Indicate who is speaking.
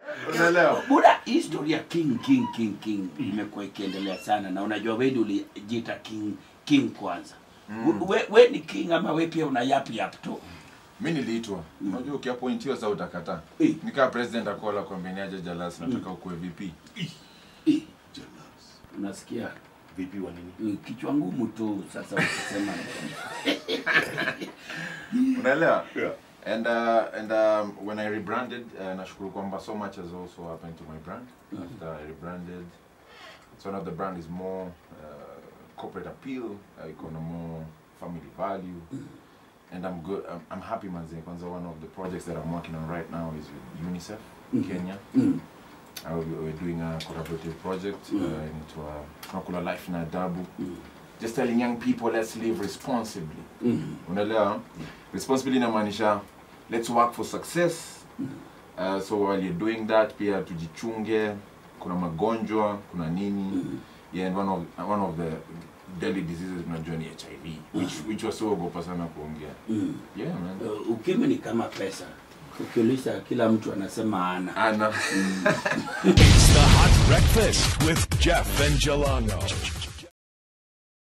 Speaker 1: unaelewa
Speaker 2: Buda, hii historia king king king king imekuwa ikiendelea sana, na unajua wewe ndio ulijiita king king kwanza. Mm. We, we ni king ama we pia una yap yap tu?
Speaker 1: mi niliitwa unajua ukiapointiwa saa utakataa
Speaker 2: Eh.
Speaker 1: nikaa president akola kwambeniaje jalas nataka ukuwe vp
Speaker 2: Eh, Unasikia
Speaker 3: vipi wa nini
Speaker 2: eh, kichwa ngumu tu sasa ukisema
Speaker 1: unaelewa
Speaker 3: Yeah.
Speaker 1: and uh, and um, when i rebranded uh, nashukuru kwamba so much has also happened to my brand after i rebranded so now the brand is more uh, corporate appeal uh, iko na more family value and i'm good i'm, I'm happy manzi kwanza one of the projects that i'm working on right now is with unicef kenya
Speaker 2: mm.
Speaker 1: Uh, we- we're doing a collaborative project uh, inaitwa tunakula life na adabu just telling young people let's live responsibly
Speaker 2: Mm.
Speaker 1: unaelewa responsibly inamaanisha let's work for success uh, so while you're doing that pia tujichunge kuna magonjwa kuna nini yeah, and one of, one of the deadly diseases tunajua ni hiv which, which wasiogopa sana kuongea
Speaker 2: Mm.
Speaker 1: yeah man
Speaker 2: Uh, ukimwi ni kama pesa, ukiuliza kila mtu anasema ana.
Speaker 1: ana
Speaker 4: It's the Hot Breakfast with Jeff and Jalango.